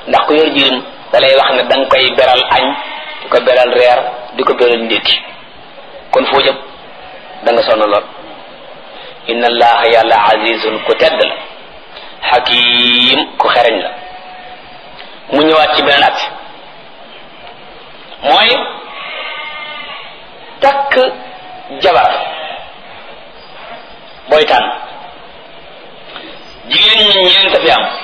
ndax ku yor jirim da lay wax ne da nga koy beral añ di ko beral reer di ko beral ndékki kon foo jëm da nga sonn lool inna allaha yàlla azizun ku tedd la xakim ku xereñ la mu ñëwaat ci beneen at mooy takk jabar booy tànn jigéen ñi ñeent fi am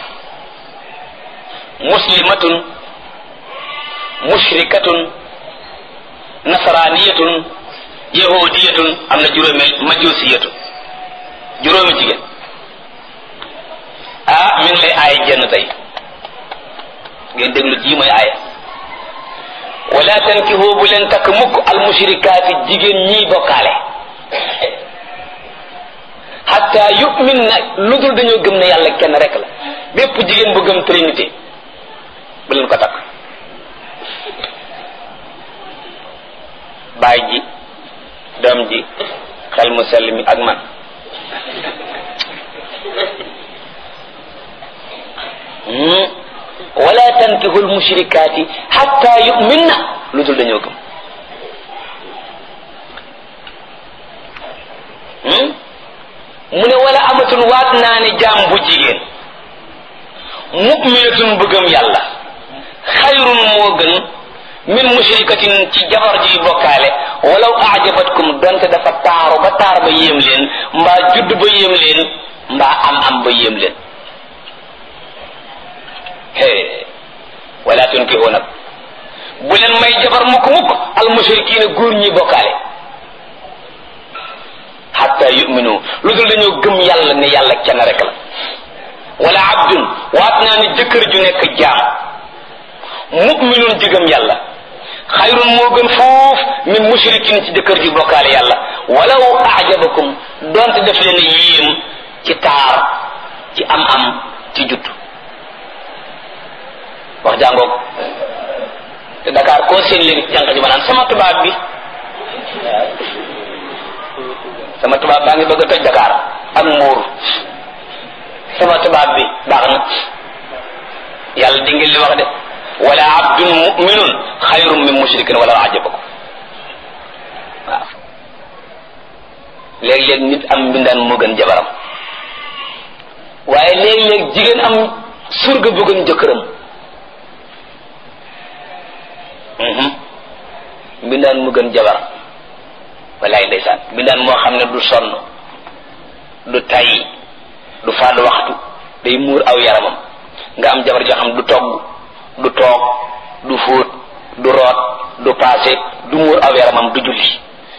muslimatun mushrikatun nasraniyatun yahudiyatun am na juróomi majusiyatun juróomi jigéen ah mi ngi lay aaya jenn tey ngeen déglu ji mooy aaya wala tankihu bu leen takk mukk al mushrikaati jigéen ñiy bokkaale hatta yu'min na lu dul dañoo gëm ne yàlla kenn rek la bépp jigéen bu gëm trinité bu leen ko takk baay ji doom ji xel mu sell mi ak man wala tankihul mushrikaati hatta yu'minna lu dul dañoo gëm mu ne wala amatun waat naa ne jaam bu jigéen mu'minatun bëggam yàlla xayrun moo gën min mushrikatin ci jabar ji bokkaale walaw ajabatkum donte dafa taaru ba taar ba yéem leen mbaa judd ba yéem leen mbaa am am ba yéem leen hee wala tunkihu nag bu leen may jabar mukk mukk al mushrikiina góor ñi bokkaale hatta yuminu lu dul dañoo gëm yàlla ne yàlla kenn rek la wala abdun waat naa ne jëkkër ju nekk jaam muminun jigëm yàlla xayrun moo gën foof min mushrikin ci jëkkër ju bokkaale yàlla walaw ajabakum donte def leen yéem ci taar ci am am ci judd wax jàngoog te Dakar koo seen léegi jànq ji ma naan sama tubaab bi sama tubaab baa ngi bëgg a toj Dakar ak muur sama tubaab bi baax na yàlla di ngeen li wax de wala abdun muminun xayrun min mushrikin wala ajabakum waaw léeg-léeg nit am mbindaan moo gën jabaram waaye léeg-léeg jigéen am surga bu gën jëkkëram mbindaan mu gën jabar walaay ndeysaan mbindaan moo xam ne du sonn du tay du fàdd waxtu day muur aw yaramam nga am jabar joo xam du togg du toog du fóot du root du paase du muur aw yaramam du julli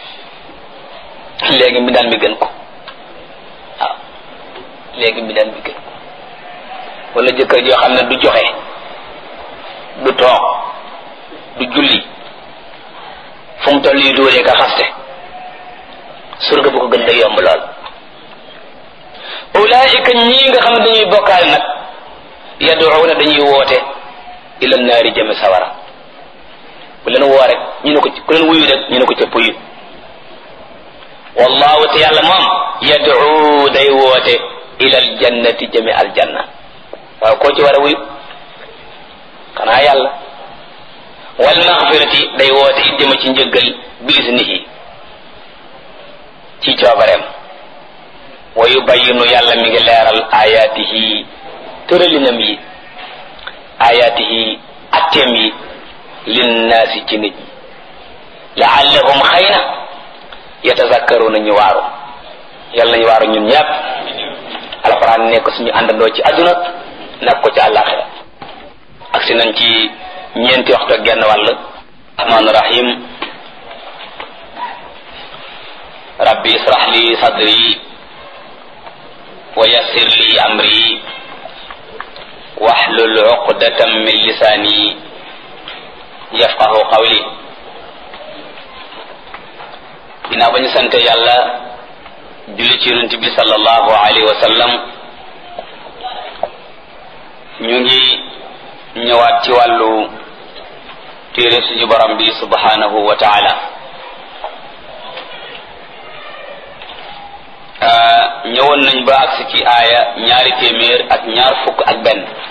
léegi mbindaan mi gën ko waaw léegi mbindaan mi gën ko wala jëkkër joo xam ne du joxe du toog du julli fu mu toll yi dóoree ka xaste surga bu ko gën day yomb lool ulaayika ñii nga xam ne dañuy bokkaale nag yaduuna dañuy woote ila naari jëme sawara bu leen woo rek ñu ne ko ku leen wuyu rek ñu ne ko ca puyu wallahu te yàlla moom yaduu day woote ila aljannati jëme aljanna waaw koo ci war a wuyu xanaa yàlla wal maxfirati day woote it jëme ci njëggal biisnihi ci coobareem wa yubayinu yàlla mi ngi leeral ayaatihi tëralinam yi ayaatihi atteem yi linnaasi ci nit ñi laallahum xëy na yatazakkaruna ñu waaru yàlla nañu waaru ñun ñëpp alxuraan nekk suñu àndandoo ci àdduna nekk ko ci àllaaxira ak si nañ ci ñeenti waxtu ak genn wàll rahmaan rahim rabbi israh li sadri wa yassir li amri wahlul uqdatan min lisani yafqahu qawli ginnaaw ba ñu sante yàlla julli ci yonent bi sallallahu alayhi wa sallam ñu ngi ñëwaat ci wàllu téere suñu borom bi subhanahu wa taala ñëwoon nañ ba agsi ci aaya ñaari téeméer ak ñaar fukk ak benn